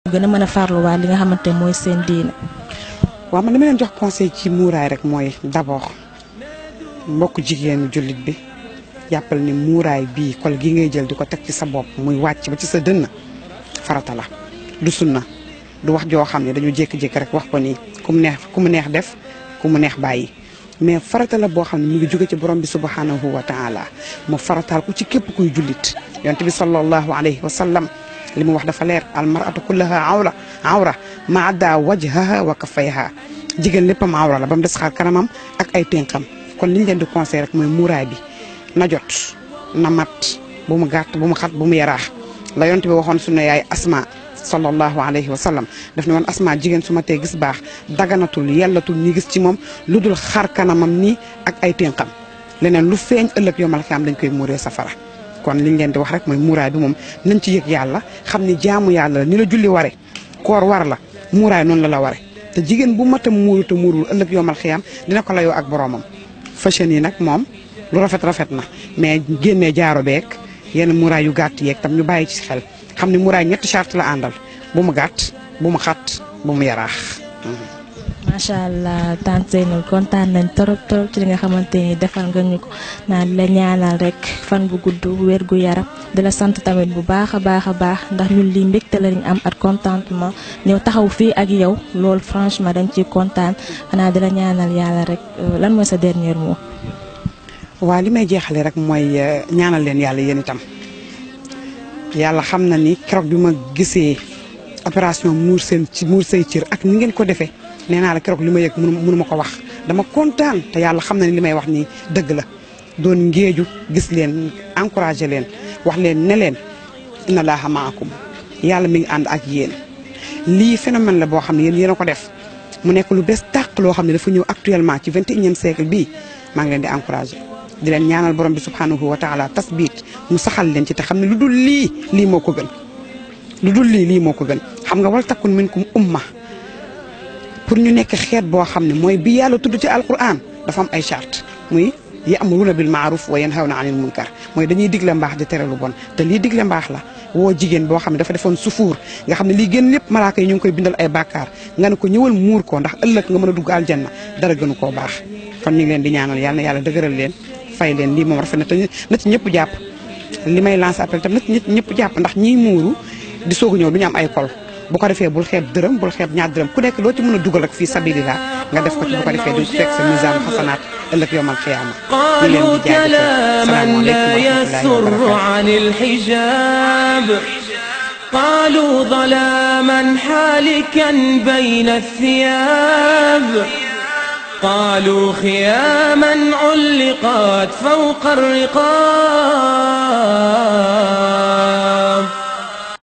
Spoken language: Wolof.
gën a mën a farluwaat li nga xamante mooy seen diine. waaw man dama leen jox conseil ci muuraay rek mooy d'abord mbokk jigéenu jullit bi jàppal ni muuraay bii kol gi ngay jël di ko teg ci sa bopp muy wàcc ba ci sa dënn farata la du sunna du wax joo xam ne dañu jékki-jékki rek wax ko nii ku mu neex ku mu neex def ku mu neex bàyyi mais farata la boo xam ne mu ngi jóge ci borom bi subhanahu wa taala mu farataal ko ci képp kuy jullit yonent bi sallallahu alayhi wa sallam li mu wax dafa leer al mar'atu kullaha awra awra ma adda wajhaha wa kaffayha jigéen léppam awra la ba mu des xaar kanamam ak ay ténqam kon liñ leen di conseil rek mooy muuraay bi na jot na mat bu mu gàtt bu mu xat bu mu yaraax la yonent bi waxoon sunu yaay asma sallallahu alayhi wa sallam daf ne woon asma jigéen su ma tee gis baax daganatul yellatul ñi gis ci moom lu dul xar kanamam nii ak ay ténqam leneen lu feeñ ëllëg yomal xiyaam dañ koy muuree safara kon liñ leen di wax rek mooy muuraay bi moom nañ ci yëg yàlla xam ni jaamu yàlla la ni la julli ware koor war la muuraay noonu la la ware te jigéen bu matam muuru te muurul ëllëg yomal xiyaam dina ko layoo ak boroomam fashion yi nag moom lu rafet rafet na mais génnee jaaro beeg yenn muuraay yu gàtt yeeg tam ñu bàyyi ci xel xam ne muuraay ñetti charte la àndal bu mu gàtt bu mu xat bu mu yaraax. macha allah tante Seynul kontaan nañ torop torop ci li nga xamante ni defal nga ñu ko naan la ñaanal rek fan bu gudd wér gu yaram di la sant tamit bu baax a baax a baax ndax ñun lii mbégte la ñu am ak contentement ñëw taxaw fii ak yow loolu franchement dañ ciy kontaan xanaa di la ñaanal yàlla rek lan mooy sa dernier mot. waa li may jeexale rek mooy ñaanal leen yàlla yéen itam yàlla xam na ni keroog bi ma gisee opération muur seen ci muur say cër ak ni ngeen ko defee nee naa la keroog li ma yëg mënu mënu ma ko wax dama kontaan te yàlla xam na ni li may wax nii dëgg la doon ngéeju gis leen encouragé leen wax leen ne leen inna laaha maakum yàlla mi ngi ànd ak yéen lii phénomène la boo xam ne yéen yéen a ko def mu nekk lu bees tàq loo xam ne dafa ñëw actuellement ci vingt et unième siècle bii maa ngi leen di encouragé di leen ñaanal borom bi subhanahu wa taala tasbiit mu saxal leen ci te xam ne lu dul lii lii moo ko gën lu dul lii lii moo ko gën xam nga wal takun minkum umma pour ñu nekk xeet boo xam ne mooy bi yàlla tudd ci alquran dafa am ay charte muy ya'muruna bil ma'ruf wa yanhawna anil munkar mooy dañuy digle mbaax di tere lu bon te lii digle mbaax la woo jigéen boo xam ne dafa defoon sufuur nga xam ne lii gën lépp malaaka yi ñu ngi koy bindal ay bàkkaar nga ne ko ñëwal muur ko ndax ëllëg nga mën a dugg aljanna dara gënu koo baax kon ñu ngi leen di ñaanal yàlla na yàlla dëgëral leen fay leen lii moom rafet na te na ci ñëpp jàpp li may lancer appel tam na ci ñëpp jàpp ndax ñiy muuru di soog a ñëw du ñu am ay kol bu ko defee bul xeeb dërëm bul xeeb ñaar dërëm ku nekk loo ci mën a dugal rek fii sabilillah nga def ko ci bu ko defee du fekk sa misaan xasanaat ëllëg yowmal xiyaama قالوا كلاما لا يسر عن الحجاب قالوا ظلاما حالكا بين الثياب قالوا خياما علقت فوق الرقاب